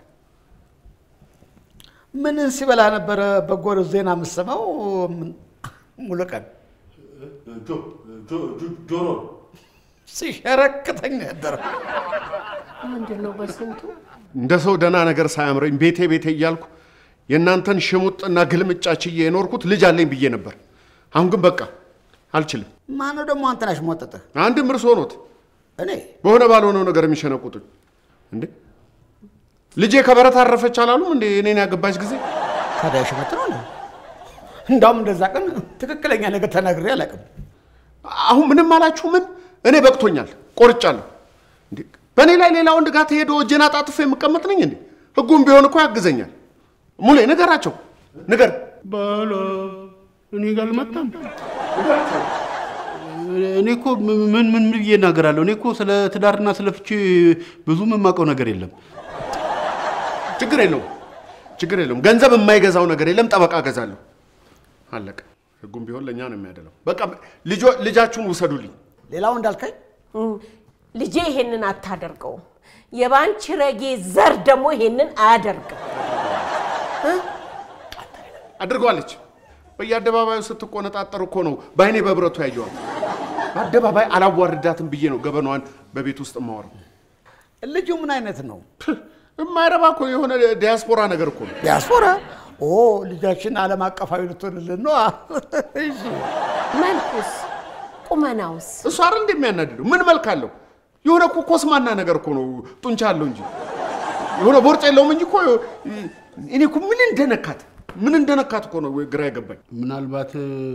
ምን ሲበላ ነበረ በጎር ዜና የምሰማው? ሙሉ ቀን ጆሮ ሲሸረክተኝ ነው ያደረው። ምንድን ነው በስንቱ እንደ ሰው ደህና ነገር ሳያምረኝ ቤቴ ቤቴ እያልኩ የእናንተን ሽሙጥና ግልምጫ ችዬ የኖርኩት ልጅ አለኝ ብዬ ነበር። አሁን ግን በቃ አልችልም። ማነው ደግሞ አንተን ያሽሟጠጠህ? አንድም እርሶ ኖት እኔ በሆነ ባልሆነው ነገር የሚሸነቁጡኝ እንዴ? ልጄ ከበረት አረፈች አላሉም እንዴ? እኔን ያገባች ጊዜ ታዲያ ሽመት ነው እንዴ? እንዳውም እንደዛ ቀን ትክክለኛ ነገር ተናግሬ አላውቅም። አሁን ምንም አላችሁ ምን? እኔ በቅቶኛል፣ ቆርጫለሁ። እንዴ በእኔ ላይ ሌላ ወንድ ጋር ተሄዶ እጄን አጣጥፎ የምቀመጥ ነኝ እንዴ? ህጉም ቢሆን እኮ ያግዘኛል። ሙሌ ንገራቸው፣ ንገር ባላ እኔ ጋር አልመጣም። እኔ እኮ ምን ምን ምን ብዬ እናገራለሁ? እኔ እኮ ስለ ትዳርና ስለ ፍቺ ብዙም የማውቀው ነገር የለም። ችግር የለውም፣ ችግር የለውም። ገንዘብ የማይገዛው ነገር የለም። ጠበቃ እገዛለሁ። አለቀ። ህጉም ቢሆን ለእኛ ነው የሚያደለው። በቃ ልጆ- ልጃችሁን ውሰዱልኝ። ሌላው እንዳልከኝ ልጄ ይሄንን አታደርገውም። የባንቺ ረጌ ዘር ደግሞ ይሄንን አያደርግም። አድርጓለች። በየአደባባዩ ስትቆነጣጠር እኮ ነው በአይኔ በብረቱ ያየዋል። በአደባባይ አላዋርዳትም ብዬ ነው ገበናዋን በቤት ውስጥ የማወራው። ልጁ ምን አይነት ነው? የማይረባ እኮ የሆነ ዲያስፖራ ነገር እኮ ነው። ዲያስፖራ? ኦ ልጃችን ዓለም አቀፋዊ ልትሆንልን ነው። እሺ መልኩስ ቁመናውስ እሱ አይደል እንደሚያናድደው? ምን መልክ አለው? የሆነ እኮ ኮስማና ነገር እኮ ነው። ጡንቻ አለው እንጂ የሆነ ቦርጭ የለውም እንጂ እኮ እኔ እኮ ምን እንደነካት ምን እንደነካት እኮ ነው ግራ የገባኝ። ምናልባት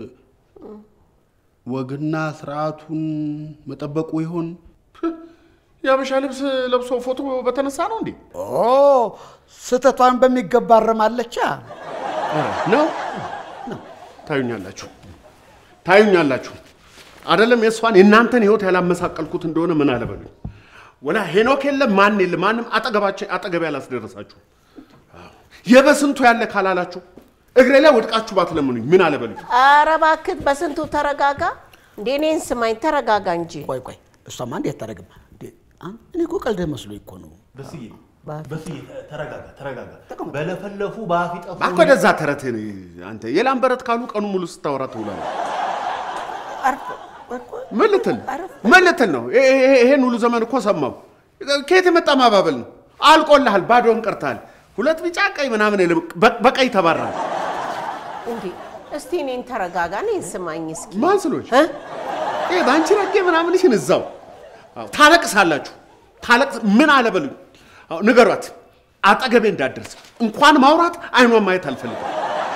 ወግና ስርዓቱን መጠበቁ ይሆን? የአበሻ ልብስ ለብሶ ፎቶ በተነሳ ነው እንዴ? ኦ ስህተቷን በሚገባ አርማለቻ። ነው ታዩኛላችሁ፣ ታዩኛላችሁ። አይደለም የእሷን የእናንተን ህይወት ያላመሳቀልኩት እንደሆነ ምን አለበሉኝ። ወላ ሄኖክ የለም ማን የለ ማንም አጠገባቸው አጠገቤ ያላስደረሳችሁ የበስንቱ ያለ ካላላችሁ እግሬ ላይ ወድቃችሁ ባትለምኑኝ ምን አለበሉኝ። ኧረ እባክህ በስንቱ ተረጋጋ። እንዴ እኔን ስማኝ፣ ተረጋጋ እንጂ። ቆይ ቆይ፣ እሷማ እንዴት ታደርግም? እንዴ፣ አን- እኔ እኮ ቀልድ መስሎኝ እኮ ነው። በስዬ በስዬ ተረጋጋ፣ ተረጋጋ። በለፈለፉ በአፍ ይጠፉ። እባክህ ወደዛ ተረት አንተ የላም በረት ካሉ ቀኑ ሙሉ ስታወራ ትውላለህ። ምን ልትል ምን ልትል ነው? ይሄ- ይሄ- ይሄን ሁሉ ዘመን እኮ ሰማው። ከየት የመጣ ማባበል ነው? አልቆልሃል፣ ባዶን ቀርተሃል። ሁለት ቢጫ ቀይ ምናምን የለም፣ በ- በቀይ ተባራል። እንዴ እስቲ እኔን ተረጋጋ፣ እኔን ስማኝ እስኪ። ማን ስሎች ይሄ በአንቺ ረጌ ምናምንሽን እዛው አዎ፣ ታለቅሳላችሁ። ታለቅስ ምን አለበሉኝ። አዎ፣ ንገሯት፣ አጠገቤ እንዳትደርስ እንኳን ማውራት አይኗን ማየት አልፈልግም።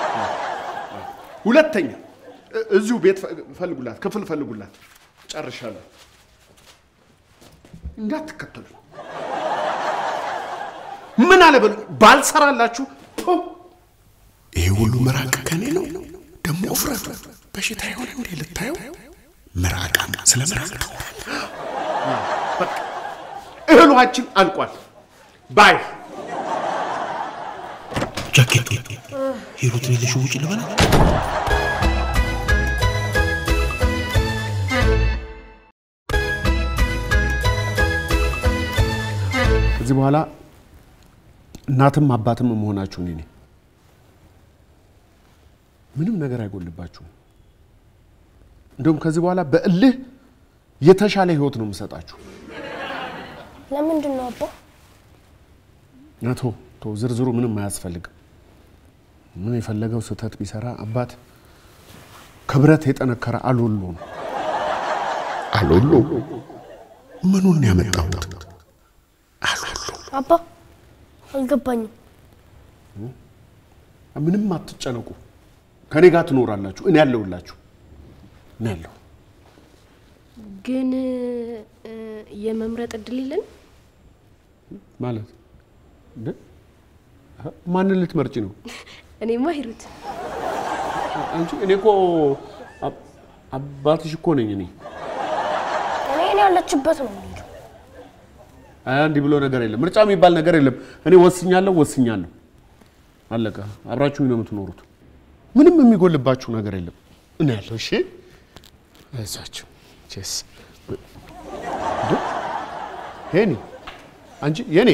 ሁለተኛ እ- እዚሁ ቤት ፈ- ፈልጉላት፣ ክፍል ፈልጉላት። ጨርሻለሁ። እንዳትከተሉ። ምን አለበሉኝ። ባልሰራላችሁ ቱ ይሄ ሁሉ ምራቅ ከኔ ነው። ደግሞ ውፍረቱ በሽታ የሆነ እንዴ ልታየው? ምራቃም ስለ ምራቅ በቃ እህሏችን አልቋል። ባይ ጃኬቱ ሂሩትን የለሽ ውጭ ልበላት። ከዚህ በኋላ እናትም አባትም መሆናችሁ እኔ ነኝ። ምንም ነገር አይጎልባችሁም። እንደውም ከዚህ በኋላ በእልህ የተሻለ ህይወት ነው የምሰጣችሁ። ለምንድን ነው አባ? ነቶ ቶ ዝርዝሩ ምንም አያስፈልግም። ምን የፈለገው ስህተት ቢሰራ አባት ክብረት የጠነከረ አሎሎ ነው። አሎሎ ምኑን ያመጣሁት? አባ አልገባኝም። ምንም አትጨነቁ። ከኔ ጋር ትኖራላችሁ። እኔ ያለሁላችሁ። እኔ ያለሁ ግን እ፣ የመምረጥ እድል የለን? ማለት እንደ ማንን ልትመርጪ ነው? እኔማ ሂሩት አንቺ እኔ እኮ አብ- አባትሽ እኮ ነኝ እኔ። እኔ እኔ ያለችበት ነው የምሄደው። አይ እንዲህ ብሎ ነገር የለም። ምርጫ የሚባል ነገር የለም። እኔ ወስኛለሁ፣ ወስኛለሁ። አለቀ። አብራችሁኝ ነው የምትኖሩት። ምንም የሚጎልባችሁ ነገር የለም። እኔ ያለሁ። እሺ፣ አይዟችሁ። ቼስ ሄኒ፣ አንቺ የኔ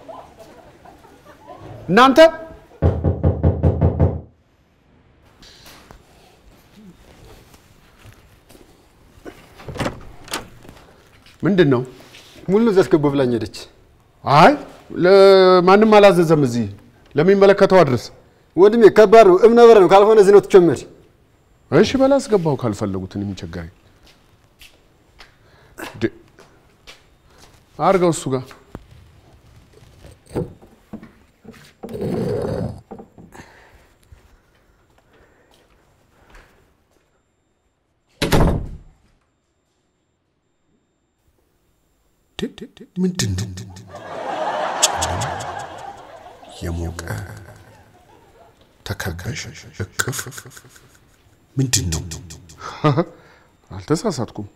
እናንተ ምንድን ነው? ሙሉ ነው ዘስገቡ ብላኝ ሄደች። አይ ለማንም አላዘዘም። እዚህ ለሚመለከተው አድርስ። ወንድሜ ከባድ ነው፣ እብነ በረድ ነው። ካልሆነ እዚህ ነው ትቸመድ። እሺ በላ አስገባው ካልፈለጉት እኔ ምን ቸገረኝ? ድ- አርገው እሱ ጋር ምንድን ነው? የሞቀ ተከበሽ እቅፍ ምንድን ነው? አልተሳሳትኩም።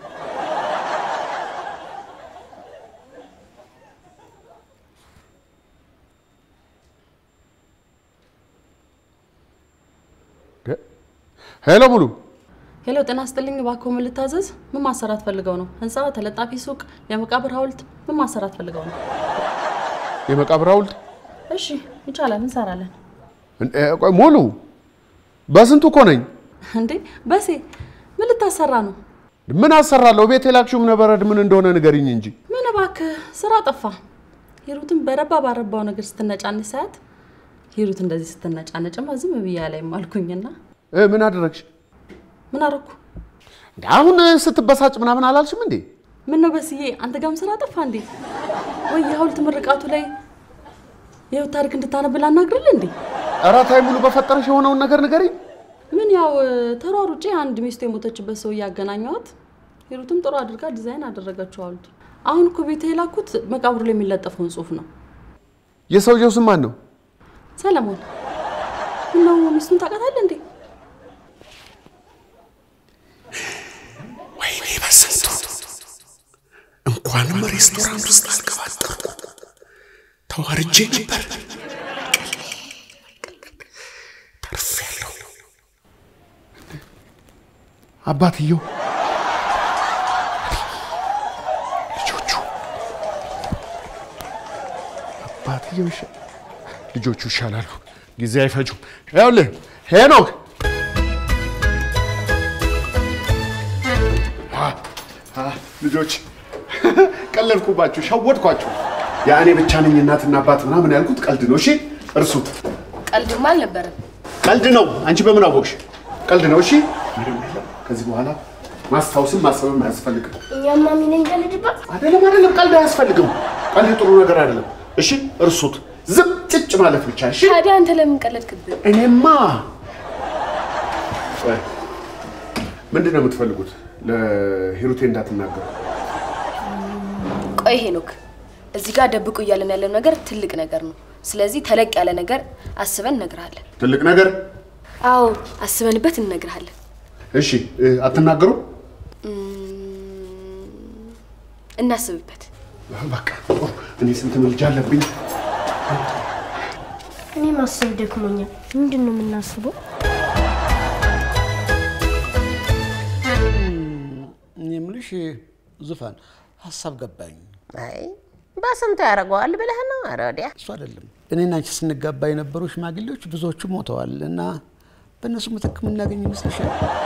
ሄሎ ሙሉ ሄሎ፣ ጤና ስጥልኝ። እባክዎ ምን ልታዘዝ? ምን ማሰራት ፈልገው ነው? ህንፃ፣ ተለጣፊ ሱቅ፣ የመቃብር ሐውልት ምን ማሰራት ፈልገው ነው? የመቃብር ሐውልት እሺ ይቻላል፣ እንሰራለን። እ- እ- ቆይ ሙሉ በስንቱ እኮ ነኝ። እንዴ በሴ ምን ልታሰራ ነው? ምን አሰራለሁ? ቤት የላክሽው እብነበረድ ምን እንደሆነ ንገሪኝ እንጂ። ምን እባክህ ስራ ጠፋ። ሂሩትን በረባ ባረባው ነገር ስትነጫነጭ ሳያት ሂሩት እንደዚህ ስትነጫነጭማ ዝም ብያ ላይ አልኩኝና እ፣ ምን አደረግሽ? ምን አረኩ? እንደ አሁን ስትበሳጭ ምናምን አላልሽም እንዴ? ምን ነው በስዬ አንተ ጋርም ስራ ጠፋ እንዴ? ወይ የሐውልት ምርቃቱ ላይ የህይወት ታሪክ እንድታነብ ላናግርልህ እንዴ? ኧረ ተይ ሙሉ፣ በፈጠረሽ የሆነውን ነገር ንገሪኝ። ምን ያው ተሯሩጬ አንድ ሚስቱ የሞተችበት ሰው እያገናኘዋት ሂሩትም ጥሩ አድርጋ ዲዛይን አደረገችው ሐውልቱ። አሁን እኮ ቤት የላኩት መቃብሩ ላይ የሚለጠፈውን ጽሁፍ ነው። የሰውየው ስም ማን ነው? ሰለሞን ምነው ሚስቱን ታውቃታለህ እንዴ? ወይኔ በስንቱ እንኳንም ሬስቶራንት ውስጥ አልቀባጠርኩ ተዋርጄ ነበር። ተርፌያለሁ። አባትየው አባትየው ይሻ- ልጆቹ ይሻላሉ፣ ጊዜ አይፈጁም። ይኸውልህ ሄኖክ አ፣ አ፣ ልጆች ቀለድኩባችሁ፣ ሸወድኳችሁ። ያ እኔ ብቻ ነኝ እናትና አባት ምናምን ያልኩት ቀልድ ነው። እሺ እርሱት። ቀልድማ አልነበረም። ቀልድ ነው። አንቺ በምን አወቅሽ? ቀልድ ነው። እሺ ምንም የለም። ከዚህ በኋላ ማስታወስም ማሰብም አያስፈልግም። እኛማ ሚን እንቀልድባት አይደለም አይደለም፣ ቀልድ አያስፈልግም። ቀልድ ጥሩ ነገር አይደለም። እሺ እርሱት። ዝም ጭጭ ማለት ብቻ። እሺ ታዲያ አንተ ለምን ቀለድክብን? እኔማ ቆይ፣ ምንድን ነው የምትፈልጉት? ለሂሩቴ እንዳትናገሩ። ቆይ ሄኖክ፣ እዚህ ጋር ደብቁ እያለን ያለው ነገር ትልቅ ነገር ነው። ስለዚህ ተለቅ ያለ ነገር አስበን እነግርሃለን። ትልቅ ነገር። አዎ አስበንበት እንነግርሃለን። እሺ እ፣ አትናገሩ። እናስብበት። በቃ ጥሩ። እኔ ስንት ምልጃ አለብኝ። እኔ ማሰብ ደክሞኛል። ምንድን ነው የምናስበው? እኔ የምልሽ ዙፋን ሀሳብ ገባኝ። አይ በስንቱ ያደርገዋል ብለህ ነው? ኧረ ወዲያ እሱ አይደለም እኔና አንቺ ስንጋባ የነበሩ ሽማግሌዎች ብዙዎቹ ሞተዋል እና በእነሱ ምትክ የምናገኝ ይመስልሻል?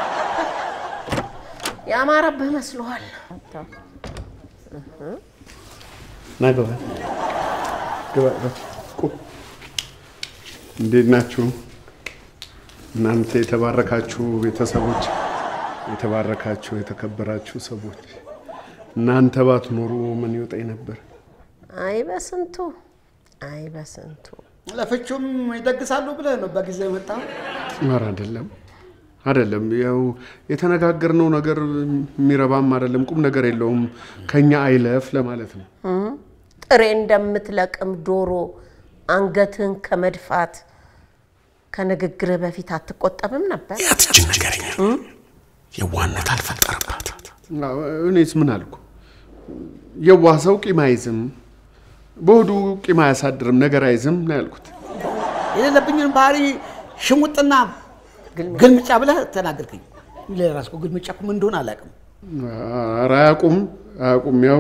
ያማረብህ መስሎሃል። ና ግባ ግባ ግባ። ቁም። እንዴት ናችሁ እናንተ የተባረካችሁ ቤተሰቦች፣ የተባረካችሁ የተከበራችሁ ሰዎች? እናንተ ባትኖሩ ምን ይውጠኝ ነበር? አይ በስንቱ አይ በስንቱ ለፍቹም ይደግሳሉ ብለህ ነው በጊዜ መጣ። ኧረ አይደለም አይደለም፣ ያው የተነጋገርነው ነገር የሚረባም አይደለም፣ ቁም ነገር የለውም። ከኛ አይለፍ ለማለት ነው። እም፣ ጥሬ እንደምትለቅም ዶሮ አንገትህን ከመድፋት ከንግግርህ በፊት አትቆጠብም ነበር? ያትችን ነገረኛ የዋነት አልፈጠረባት። አዎ፣ እኔስ ምን አልኩ? የዋህ ሰው ቂም አይዝም፣ በሆዱ ቂም አያሳድርም፣ ነገር አይዝም ነው ያልኩት። የሌለብኝን ባህሪ ሽሙጥና ግልምጫ ብለህ ተናገርከኝ። ለራስ እኮ ግልምጫ እኮ ምን እንደሆነ አላውቅም። ኧረ አያውቁም አያውቁም። ያው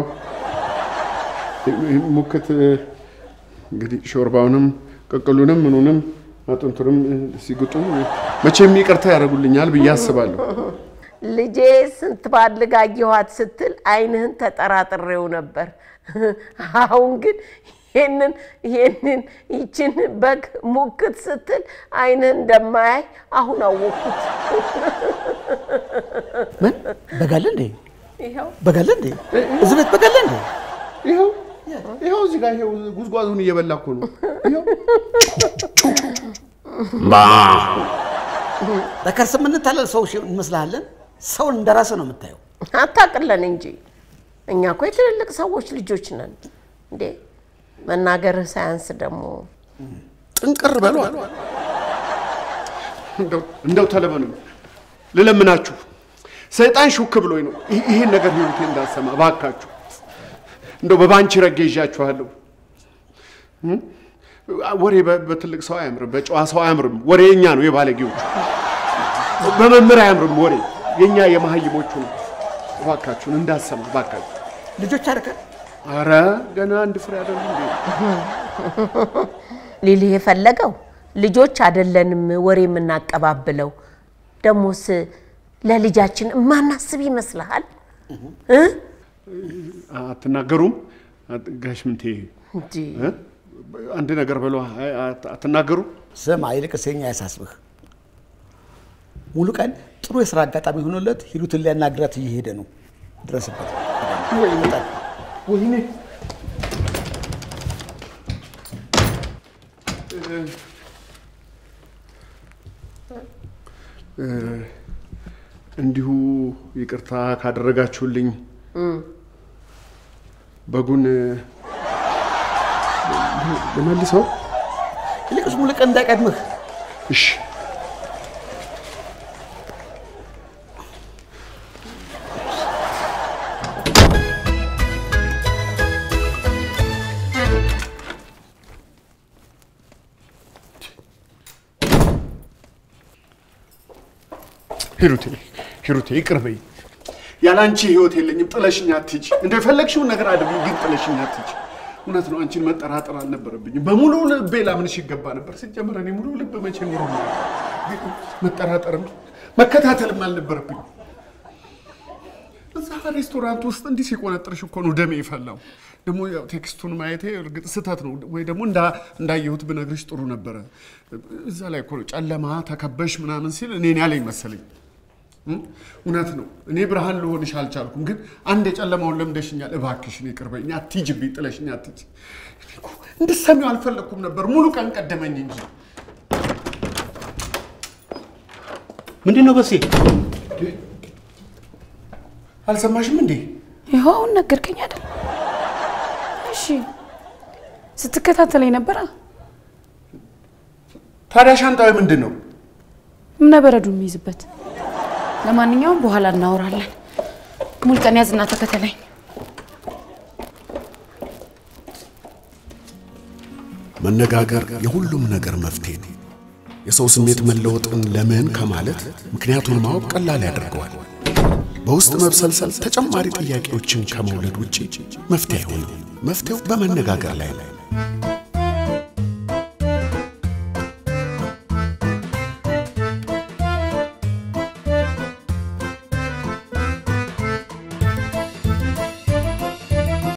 ሙክት እንግዲህ ሾርባውንም ቅቅሉንም ምኑንም አጥንቱንም ሲግጡ መቼም ይቅርታ ያደርጉልኛል ብዬ አስባለሁ። ልጄ ስንት ባልግ አየኋት ስትል አይንህን ተጠራጥሬው ነበር። አሁን ግን ይህንን ይህንን ይችን በግ ሙክት ስትል አይንህን እንደማያይ አሁን አወቅኩት። ምን በጋለ እንዴ? ይኸው በጋለ እንዴ? እዚህ ቤት በጋለ እንዴ? ይኸው ይኸው እዚህ ጋር ይኸው ጉዝጓዙን እየበላ እኮ ነው። ይኸው በከርስ የምንታለል ሰው እንመስልሃለን? ሰውን እንደ ራስህ ነው የምታየው። አታቅለን እንጂ እኛ እኮ የትልልቅ ሰዎች ልጆች ነን እንዴ። መናገርህ ሳያንስ ደግሞ ጥንቅር በሏል። እንደው እንደው ተለመኑ ልለምናችሁ፣ ሰይጣን ሹክ ብሎኝ ነው ይህ- ይሄን ነገር ህይወቴ እንዳሰማ እባካችሁ፣ እንደው በባንቺ ረጌ ይዣችኋለሁ። እም? ወሬ በ- በትልቅ ሰው አያምርም፣ በጨዋ ሰው አያምርም። ወሬ የኛ ነው የባለጌዎቹ፣ በመምህር አያምርም። ወሬ የኛ የመሀይሞቹ ነው። እባካችሁን እንዳሰማ እባካችሁ። ልጆች አርከ አረ ገና አንድ ፍሬ አይደሉ እንዴ? ሊልህ የፈለገው ልጆች አይደለንም ወሬ የምናቀባብለው። ደሞስ ለልጃችን እማናስብ ይመስልሃል እ? አትናገሩም? አት- ጋሽ ምንቴ እንጂ እ? አንድ ነገር በሏ። አይ፣ አት- አትናገሩ? ስማ፣ ይልቅስ የኛ ያሳስብህ። ሙሉ ቀን ጥሩ የስራ አጋጣሚ ሆኖለት ሂሩትን ሊያናግራት እየሄደ ነው። ድረስበት ወይ ይመጣል። ወይኔ እ፣ እንዲሁ ይቅርታ ካደረጋችሁልኝ እም፣ በጉን ልመልሰው። ይልቅስ ሙሉ ቀን እንዳይቀድምህ። እሺ ሂሩቴ ሂሩቴ ይቅር በይ። ያለ አንቺ ህይወት የለኝም። ጥለሽኝ አትሂጂ። እንደው የፈለግሽውን ነገር አድርጊ፣ ግን ጥለሽኝ አትሂጂ። እውነት ነው። አንቺን መጠራጠር አልነበረብኝም። በሙሉ ልቤ ላምንሽ ይገባ ነበር። ሲጀመር እኔ ሙሉ ልብ መቼ ኖሮ ነው? መጠራጠርም መከታተልም አልነበረብኝም። እዛ ሬስቶራንት ውስጥ እንዲህ ሲቆነጥርሽ እኮ ነው ደሜ የፈላው። ደግሞ ያው ቴክስቱን ማየቴ እርግጥ ስህተት ነው ወይ ደግሞ እንዳ- እንዳየሁት ብነግርሽ ጥሩ ነበረ። እዛ ላይ እኮ ነው ጨለማ ተከበሽ ምናምን ሲል እኔን ያለኝ መሰለኝ። እም? እውነት ነው። እኔ ብርሃን ልሆንሽ አልቻልኩም፣ ግን አንድ የጨለማውን ለምደሽኛል። እባክሽን ይቅር በይኝ፣ አትሂጂብኝ፣ ጥለሽኝ አትሂጂ። እኔ እኮ እንድትሰሚው አልፈለግኩም ነበር፣ ሙሉ ቀን ቀደመኝ እንጂ። ምንድን ነው በሴ? አልሰማሽም እንዴ? ይኸው አሁን ነገርከኝ አይደል? እሺ ስትከታተለኝ ነበራ። ታዲያ ሻንጣዊ ምንድን ነው? እምነበረዱ የሚይዝበት። ለማንኛውም በኋላ እናወራለን። ሙልቀን ያዝና ተከተለኝ። መነጋገር የሁሉም ነገር መፍትሄ ነው። የሰው ስሜት መለወጥን ለምን ከማለት ምክንያቱን ማወቅ ቀላል ያደርገዋል። በውስጥ መብሰልሰል ተጨማሪ ጥያቄዎችን ከመውለድ ውጪ መፍትሄ አይሆንም። መፍትሄው በመነጋገር ላይ ነው።